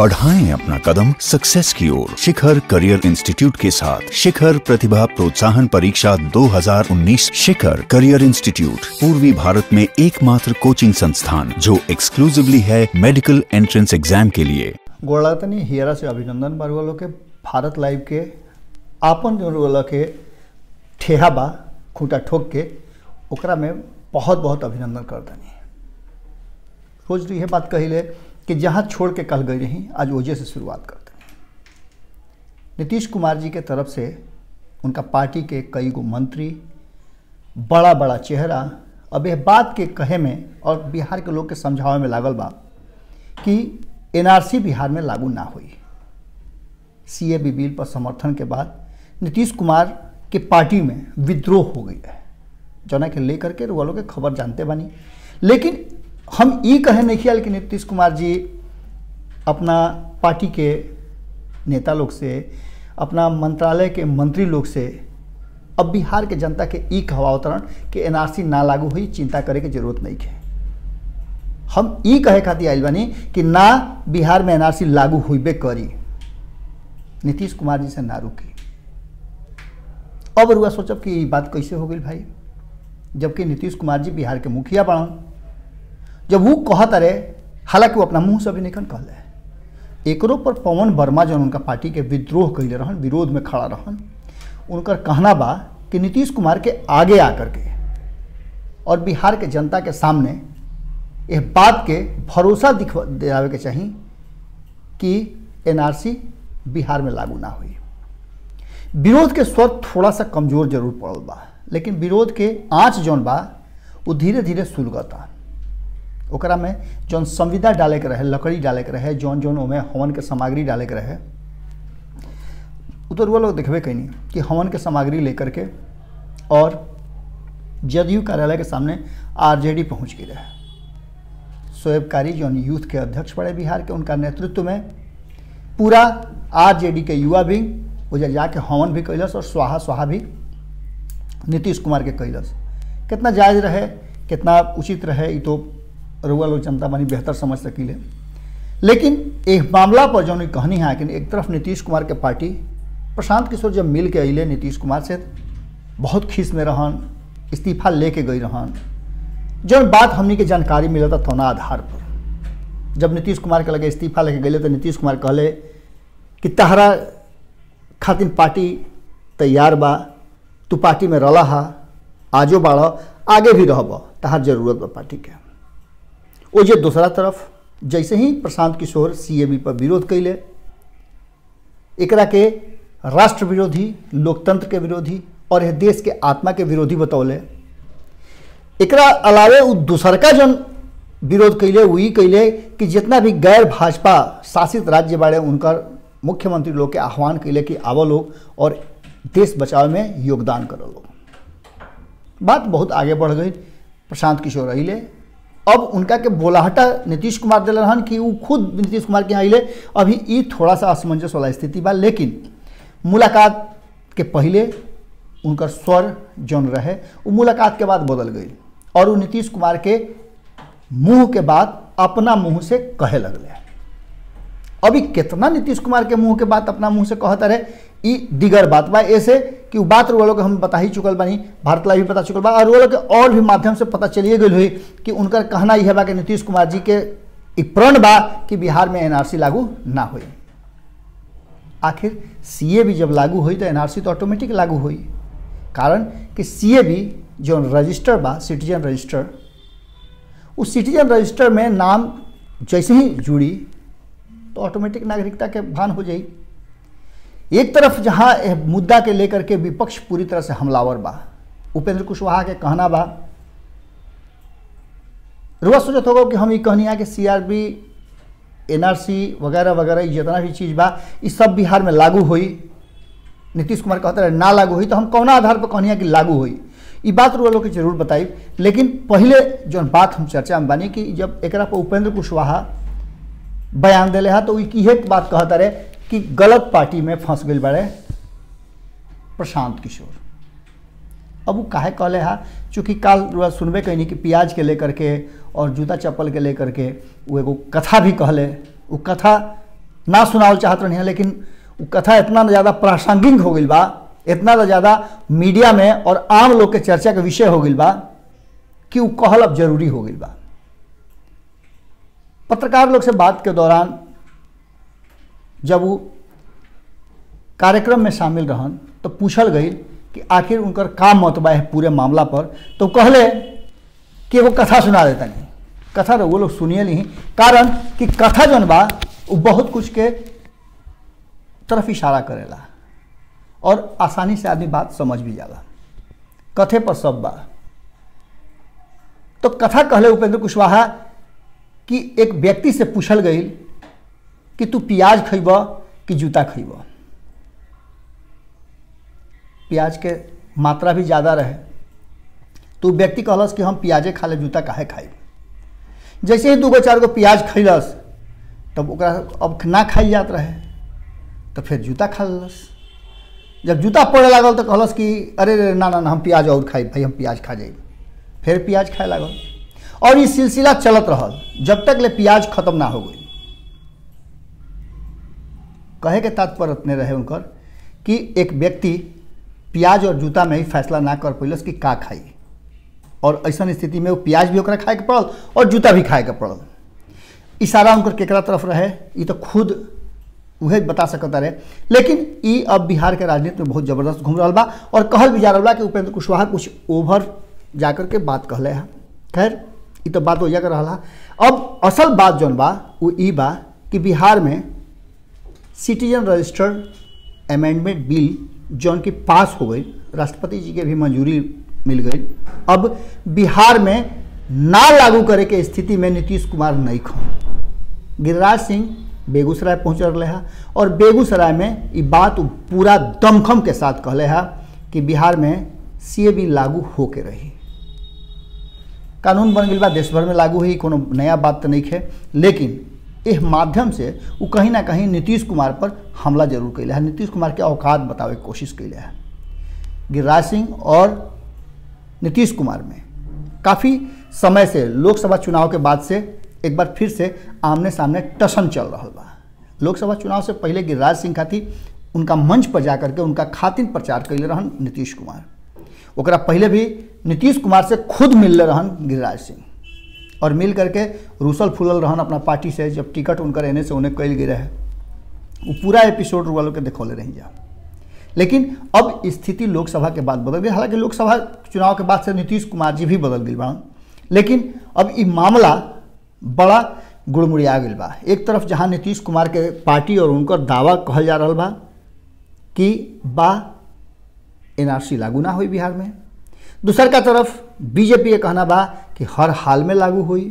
बढ़ाएं अपना कदम सक्सेस की ओर शिखर करियर इंस्टीट्यूट के साथ शिखर प्रतिभा प्रोत्साहन परीक्षा 2019 शिखर करियर इंस्टीट्यूट पूर्वी भारत में एकमात्र कोचिंग संस्थान जो एक्सक्लूसिवली है मेडिकल एंट्रेंस एग्जाम के लिए गोड़ातनी हियरा से अभिनंदन बारुआ लोग के भारत लाइव के आपन जो रोल के ठेहा बा खूंटा ठोक के ओकरा में बहुत बहुत अभिनंदन करतनी रोज यह बात कहिले कि जहाँ छोड़ के कल गई रही आज ओजे से शुरुआत करतनी नीतीश कुमार जी के तरफ से उनका पार्टी के कई गो मंत्री बड़ा बड़ा चेहरा अब यह बात के कहे में और बिहार के लोग के समझावे में लागल बा कि एनआरसी बिहार में लागू ना हुई सीएबी बिल पर समर्थन के बाद नीतीश कुमार के पार्टी में विद्रोह हो गई है जना के लेकर के वालों के खबर जानते बानी लेकिन हम ये कहे नहीं किया कि नीतीश कुमार जी अपना पार्टी के नेता लोग से अपना मंत्रालय के मंत्री लोग से अब बिहार के जनता के ई कहवावतरण कि एनआरसी ना लागू हुई चिंता करे के जरूरत नहीं है हम ई कहे खातिर आयल बानी कि ना बिहार में एनआरसी लागू हुईबे करी नीतीश कुमार जी से ना रुकी अब रुआ सोचब कि ई बात कैसे हो गई भाई जबकि नीतीश कुमार जी बिहार के मुखिया बनन जब वो कहत रहे हालांकि वो अपना मुंह से भी नहीं कहले एकरो पर पवन वर्मा जो उनका पार्टी के विद्रोह कैले रहन विरोध में खड़ा रहन उनकर कहना बा कि नीतीश कुमार के आगे आकर के और बिहार के जनता के सामने यह बात के भरोसा दिखवा दिलावे के चाहिए कि एनआरसी बिहार में लागू ना हुई विरोध के स्वर थोड़ा सा कमजोर जरूर पड़ल बा लेकिन विरोध के आँच जौन बा वो धीरे धीरे सुलगता ओकरा में जौन संविदा डाले के रहे लकड़ी डाले के रहे जौन जौन ओमे हवन के सामग्री डाले के रहे उ तो रुआ लोग देखबे कैनी कि हवन के सामग्री लेकर के और जदयू कार्यालय के सामने आरजेडी पहुंच गई रहे शोएब कारी जौन यूथ के अध्यक्ष पड़े बिहार के उनका नेतृत्व में पूरा आरजेडी के युवा विंग वो जाके हवन भी कैलस और स्वाहा स्वाहा भी नीतीश कुमार के कैलस कितना जायज रहे कितना उचित रहे ये तो रुआ लोग जनता बनी बेहतर समझ सकीले लेकिन एक मामला पर जो कहनी है कि एक तरफ नीतीश कुमार के पार्टी प्रशांत किशोर जब मिल के अले नीतीश कुमार से बहुत खीस में रहन इस्तीफा लेके गई रहन जौन बात हमनी के जानकारी मिलता थोना आधार पर जब नीतीश कुमार के लगे इस्तीफा लेके गए तो नीतीश कुमार कहले कि तहरा खातिन पार्टी तैयार बा तू पार्टी में रला हा आजो बाढ़ आगे भी रहब तहार जरूरत बा पार्टी के ओ जे दूसरा तरफ जैसे ही प्रशांत किशोर सीएबी पर विरोध कैले एकरा के राष्ट्र विरोधी लोकतंत्र के विरोधी और यह देश के आत्मा के विरोधी बतौले एकरा अलावे उ दूसरका जन विरोध कैले वही कैले कि जितना भी गैर भाजपा शासित राज्य बाड़े उनकर मुख्यमंत्री लोग के आह्वान कैले कि आवो लोग और देश बचाव में योगदान करो लोग बात बहुत आगे बढ़ गई प्रशांत किशोर अले अब उनका के बोलाहटा नीतीश कुमार दिल रहन कि वो खुद नीतीश कुमार के यहाँ अले अभी ये थोड़ा सा असमंजस वाला स्थिति बा लेकिन मुलाकात के पहले उनकर स्वर जौन रहे वो मुलाकात के बाद बदल गई और वो नीतीश कुमार के मुंह के बाद अपना मुंह से कहे लगले अभी कितना नीतीश कुमार के मुंह के बात अपना मुंह से कहता रहे ई दिगर बात बा ऐसे कि वो बात वो लोग हम बता ही चुकल बानी भारत लाइव भी पता चुकल बा और वो लोग के और भी माध्यम से पता चलिए गई हुई कि उनका कहना यह बा कि नीतीश कुमार जी के एक प्रण बा कि बिहार में एनआरसी लागू ना हुई आखिर सीए भी जब लागू हुई तो एनआरसी तो ऑटोमेटिक लागू हुई कारण कि सीए भी जो रजिस्टर बा सिटीजन रजिस्टर उस सिटीजन रजिस्टर में नाम जैसे ही जुड़ी तो ऑटोमेटिक नागरिकता के भान हो जाई एक तरफ जहाँ मुद्दा के लेकर के विपक्ष पूरी तरह से हमलावर बा उपेंद्र कुशवाहा के कहना बा रुआ सोचत होगा कि हम ये कहनी है कि सीआरबी एनआरसी वगैरह वगैरह जितना भी चीज़ बा ये सब बिहार में लागू हुई नीतीश कुमार कहते रहे ना लागू हुई तो हम कौना आधार पर कहनी है कि लागू हुई ये बात रुआ लोग के जरूर बताई लेकिन पहले जो बात हम चर्चा में बानी कि जब एक पर उपेंद्र कुशवाहा बयान दिले है तो इहे बात कहता रहे कि गलत पार्टी में फंस गई बड़े प्रशांत किशोर अब वो काहे कहले हा चूँकि काल रुआ सुनबे कैनी कि प्याज के लेकर के और जूता चप्पल के लेकर के वो एगो कथा भी कहले वो कथा ना सुनावल चाहत रही लेकिन वो कथा इतना ज़्यादा प्रासंगिक हो गई बा इतना ज़्यादा मीडिया में और आम लोग के चर्चा के विषय हो गई बा कि वो कहल अब जरूरी हो गई बा पत्रकार लोग से बात के दौरान जब वो कार्यक्रम में शामिल रहन तो पूछल गई कि आखिर उनकर का मतबा है पूरे मामला पर तो कहले कि वो कथा सुना देता नहीं कथा तो वो लोग सुनिए नहीं कारण कि कथा जौन बा वो बहुत कुछ के तरफ इशारा करेला और आसानी से आदमी बात समझ भी जाला कथे पर सब बा तो कथा कहले उपेंद्र कुशवाहा कि एक व्यक्ति से पूछल गई कि तू प्याज खइब कि जूता खइब प्याज के मात्रा भी ज़्यादा रहे तो व्यक्ति कहलस कि हम प्याजे खा ले जूता काहे खाई जैसे ही दूगो चार गो प्याज खैलस तब ओकरा अब ना खाई जात रहे तो फिर जूता खा लेलस जब जूता पड़े लागल तो कहलस कि अरे रे ना ना ना हम प्याज और खाई भाई हम प्याज खा जाई फिर प्याज खाए लागल और ये सिलसिला चलत रहल जब तक ले प्याज खत्म ना हो गई कहे के तात्पर्य अपने रहे उनकर कि एक व्यक्ति प्याज और जूता में ही फैसला ना कर पैलस कि का खाई और ऐसा स्थिति में वो प्याज भी ओकरा खाए के पड़ल और जूता भी खाए के पड़ल इशारा उनकर केकरा तरफ रहे ये तो खुद उहे बता सकता रहे लेकिन ई अब बिहार के राजनीति में बहुत जबरदस्त घूम रहा बा और कहल भी जा रहा बा कि उपेंद्र कुशवाहा कुछ ओवर जाकर के बात कहले है खैर ये तो बात हो जाकर रहा अब असल बात जौन बा वो ई बा कि बिहार में सिटीजन रजिस्टर्ड अमेंडमेंट बिल जौन की पास हो गई राष्ट्रपति जी के भी मंजूरी मिल गई अब बिहार में ना लागू करे के स्थिति में नीतीश कुमार नहीं खन गिरिराज सिंह बेगूसराय पहुँच रहे हैं और बेगूसराय में ये बात पूरा दमखम के साथ कहले है कि बिहार में सी बी लागू होके रही कानून बन गई बा देश भर में लागू हुई कोनो नया बात तो नहीं है लेकिन इस माध्यम से वो कहीं ना कहीं नीतीश कुमार पर हमला जरूर कैले है नीतीश कुमार के औकात बतावे के कोशिश कैले है गिरिराज सिंह और नीतीश कुमार में काफ़ी समय से लोकसभा चुनाव के बाद से एक बार फिर से आमने सामने टसन चल रहा बा लोकसभा चुनाव से पहले गिरिराज सिंह खातिर उनका मंच पर जा करके उनका खातिन प्रचार कैले रहन नीतीश कुमार ओकरा पहले भी नीतीश कुमार से खुद मिलले रहन गिरिराज सिंह और मिल करके रूसल फूलल रहन अपना पार्टी से जब टिकट उनकर एने से उन्हें कैल गई रहे वो पूरा एपिसोड वालों के देखौले रही जा लेकिन अब स्थिति लोकसभा के बाद बदल गई हालांकि लोकसभा चुनाव के बाद से नीतीश कुमार जी भी बदल गई बा लेकिन अब ये मामला बड़ा गुड़मुड़िया गई बा एक तरफ जहाँ नीतीश कुमार के पार्टी और उनकर दावा कहल जा रहा बा कि बा एनआरसी लागू ना हुई बिहार में दूसर का तरफ बीजेपी के कहना बा कि हर हाल में लागू हुई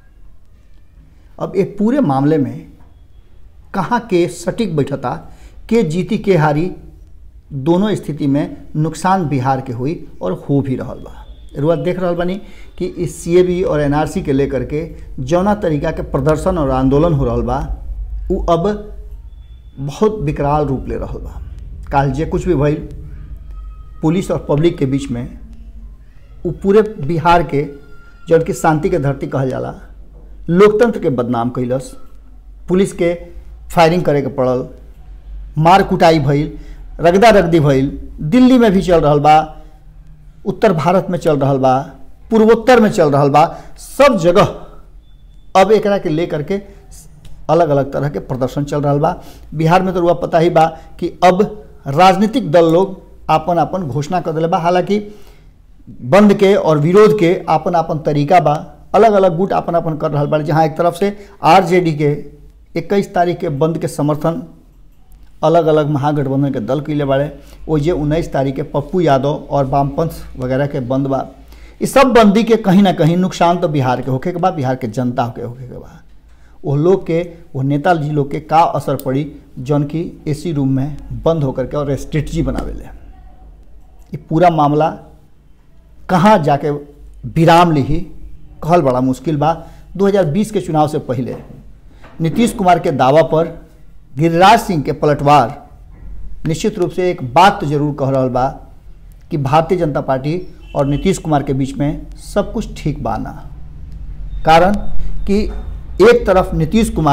अब ये पूरे मामले में कहाँ के सटीक बैठता के जीती के हारी दोनों स्थिति में नुकसान बिहार के हुई और हो भी रहा बा रुआ देख रहा बानी कि इस सी और एनआरसी के लेकर के जौना तरीका के प्रदर्शन और आंदोलन हो रहा बा वो अब बहुत विकराल रूप ले रहा बा काल जे कुछ भी भइल पुलिस और पब्लिक के बीच में वो पूरे बिहार के जौन की शांति के धरती कहल जाला लोकतंत्र के बदनाम कैलस पुलिस के फायरिंग करे के पड़ल मार कुटाई भइल रगदा रगदी भइल दिल्ली में भी चल रहा बा उत्तर भारत में चल रहा बा पूर्वोत्तर में चल रहा बा सब जगह अब एकरा के लेकर के अलग अलग तरह के प्रदर्शन चल रहा बा बिहार में तो रुआ पता ही बा कि अब राजनीतिक दल लोग आपन आपन घोषणा कर दिले बा हालांकि बंद के और विरोध के आपन आपन तरीका बा अलग अलग गुट आपन आपन कर रहा बा जहाँ एक तरफ से आरजेडी के इक्कीस तारीख के बंद के समर्थन अलग अलग महागठबंधन के दल कैले बाड़े वो जे उन्नीस तारीख के पप्पू यादव और वामपंथ वगैरह के बंद बा इस सब बंदी के कहीं ना कहीं नुकसान तो बिहार के होके के बा बिहार के जनता के होके के बा वो लोग के वो नेताजी लोग के का असर पड़ी जौन की एसी रूम में बंद होकर के और स्ट्रेटजी बनावेले ये पूरा मामला कहाँ जाके विराम लिही कहल बड़ा मुश्किल बा 2020 के चुनाव से पहले नीतीश कुमार के दावा पर गिरिराज सिंह के पलटवार निश्चित रूप से एक बात तो जरूर कह रहा बा कि भारतीय जनता पार्टी और नीतीश कुमार के बीच में सब कुछ ठीक बा ना कारण कि एक तरफ नीतीश कुमार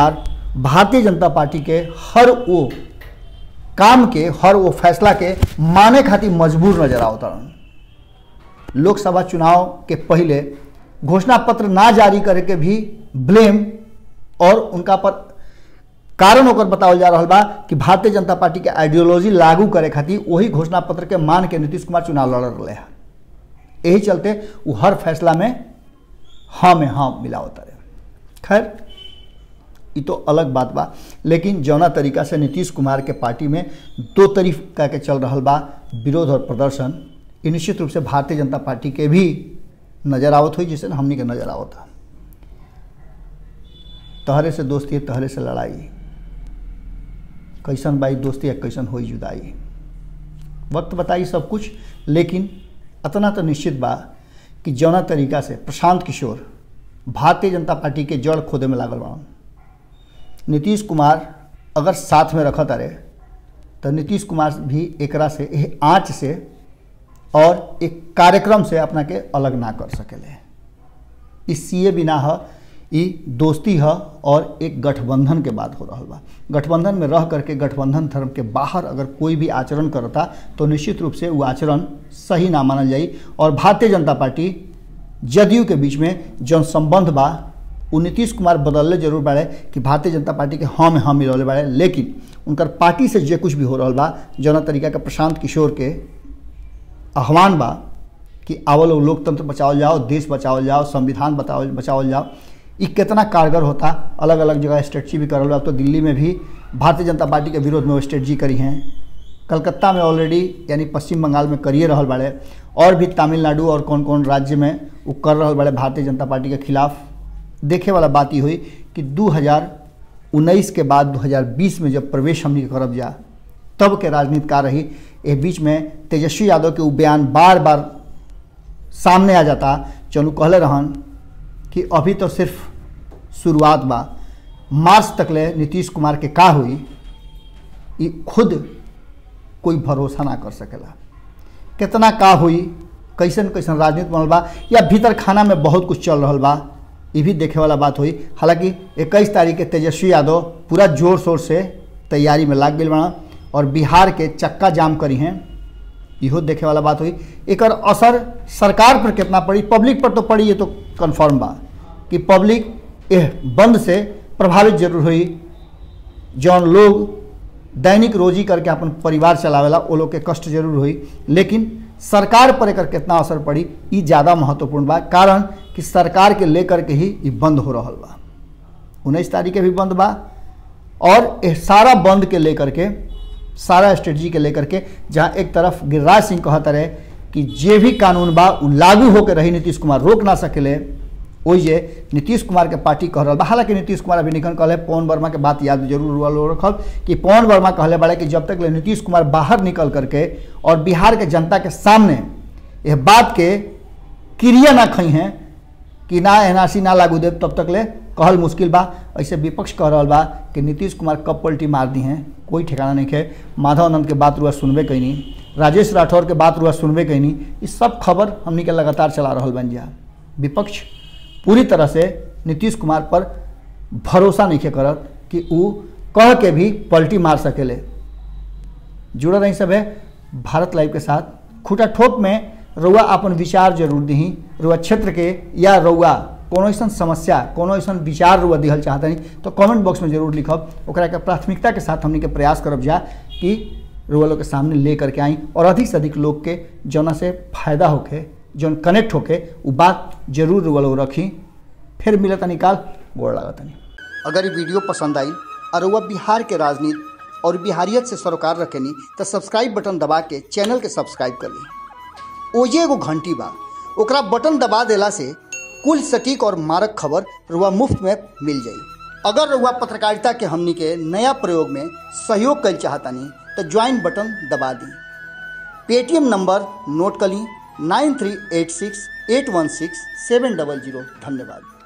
भारतीय जनता पार्टी के हर वो काम के हर वो फैसला के माने खातिर मजबूर नजर आवता लोकसभा चुनाव के पहले घोषणा पत्र ना जारी करे के भी ब्लेम और उनका पर कारण होकर बतावल जा रहा बा कि भारतीय जनता पार्टी के आइडियोलॉजी लागू करे खातिर वही घोषणा पत्र के मान के नीतीश कुमार चुनाव लड़ रहे हैं यही चलते वो हर फैसला में हाँ में हाँ मिलावता रहे खैर ये तो अलग बात बा लेकिन जौना तरीका से नीतीश कुमार के पार्टी में दो तरीका के चल रहा बा विरोध और प्रदर्शन ये निश्चित रूप से भारतीय जनता पार्टी के भी नजर आवत हुई जिसे हमनी के नजर आवत था तहरे से दोस्ती है तहरे से लड़ाई कैसन बाई दोस्ती है कैसन होई जुदाई वक्त बताई सब कुछ लेकिन इतना तो निश्चित बा कि जौना तरीका से प्रशांत किशोर भारतीय जनता पार्टी के जड़ खोदे में लागल बा नीतीश कुमार अगर साथ में रखत रहे तो नीतीश कुमार भी एकरा से एह आँच से और एक कार्यक्रम से अपना के अलग ना कर सकेले इस सीए बिना ह ई दोस्ती है और एक गठबंधन के बात हो रहा बा गठबंधन में रह करके गठबंधन धर्म के बाहर अगर कोई भी आचरण करता तो निश्चित रूप से वो आचरण सही ना मानल जाई और भारतीय जनता पार्टी जदयू के बीच में जौन संबंध बा वो नीतीश कुमार बदलले जरूर बाड़े कि भारतीय जनता पार्टी के हाँ में हाँ मिलौले बाड़े लेकिन उनकर पार्टी से जे कुछ भी हो रहा बा जौना तरीका के प्रशांत किशोर के आह्वान बा कि आवल लोग लोकतंत्र बचावल जाओ देश बचावल जाओ संविधान बतावल बचावल जाओ ये कितना कारगर होता अलग अलग जगह स्ट्रेटजी भी करल तो दिल्ली में भी भारतीय जनता पार्टी के विरोध में वो स्ट्रेटजी करी हैं कलकत्ता में ऑलरेडी यानी पश्चिम बंगाल में करिए रहल बाड़े और भी तमिलनाडु और कौन कौन राज्य में वो कर रहल बाड़े भारतीय जनता पार्टी के खिलाफ देखे वाला बात ये हुई कि 2019 के बाद 2020 में जब प्रवेश हमनी करब जा तब के राजनीति का रही ए बीच में तेजस्वी यादव के वो बयान बार बार सामने आ जाता चलू कहले रहन कि अभी तो सिर्फ शुरुआत बा मार्च तक ले नीतीश कुमार के का हुई ये खुद कोई भरोसा ना कर सकेला कितना का हुई कैसन कैसन राजनीति बनल बा या भीतर खाना में बहुत कुछ चल रहा बा ये भी देखे वाला बात हुई हालांकि इक्कीस तारीख के तेजस्वी यादव पूरा जोर शोर से तैयारी में लाग गई बना और बिहार के चक्का जाम करी हैं इहो देखे वाला बात हुई एक असर सरकार पर कितना पड़ी पब्लिक पर तो पड़ी ये तो कन्फर्म बा कि पब्लिक यह बंद से प्रभावित जरूर हुई जौन लोग दैनिक रोजी करके अपन परिवार चलावेला वो लोग के कष्ट जरूर हुई लेकिन सरकार पर एकर कितना असर पड़ी ये ज़्यादा महत्वपूर्ण बा कारण कि सरकार के लेकर के ही ये बंद हो रहा बा उन्नीस तारीख के भी बंद बा और यह सारा बंद के लेकर के सारा स्ट्रेटजी के लेकर के जहाँ एक तरफ गिरिराज सिंह कहत रहे कि जे भी कानून बा उ लागू होकर रही नीतीश कुमार रोक ना सकेले ओइजे नीतीश कुमार के पार्टी कह रहा बा हालांकि नीतीश कुमार अभी निकल कहले पवन वर्मा के बात याद जरूर हुआ रखब कि पवन वर्मा कहले बड़े कि जब तक ले नीतीश कुमार बाहर निकल करके और बिहार के जनता के सामने यह बात के क्रिया ना खई हैं कि ना एनआरसी ना लागू दे तब तक ले कहल मुश्किल बा ऐसे विपक्ष कह रहा बा कि नीतीश कुमार कब पलटी मार दी हैं कोई ठिकाना नहीं है माधव आनंद के बात रुआ सुनबे कैनी राजेश राठौर के बात रुआ सुनबे कैनी ये सब खबर हमनी के लगातार चला रहा बन जा विपक्ष पूरी तरह से नीतीश कुमार पर भरोसा नहीं करत कि वो कह के भी पलटी मार सकेले जुड़ल रही सब है भारत लाइव के साथ खूटा ठोक में रउआ अपन विचार जरूर दी रुआ क्षेत्र के या रउआ कोनो ऐसा समस्या कोनो ऐसा विचार रुआ दिहल चाहता नहीं तो कमेंट बॉक्स में जरूर लिखब ओकरा के प्राथमिकता के साथ हमनी के प्रयास करब जा कि रुआ लोग के सामने ले करके आई और अधिक से अधिक लोग के जौना से फायदा होके जौन कनेक्ट होके वो बात जरूर रुआ लोग रखी फिर मिलता निकाल गोड़ लागता नहीं अगर ये वीडियो पसंद आई और वह बिहार के राजनीति और बिहारियत से सरोकार रखेनी तो सब्सक्राइब बटन दबा के चैनल के सब्सक्राइब कर ली ओजे एगो घंटी बा ओकरा बटन दबा देला से कुल सटीक और मारक खबर रुआ मुफ्त में मिल जाई अगर रुआ पत्रकारिता के हमनी के नया प्रयोग में सहयोग कर चाहतानी तो ज्वाइन बटन दबा दी पेटीएम नंबर नोट कर ली nine three eight six eight one six seven double zero धन्यवाद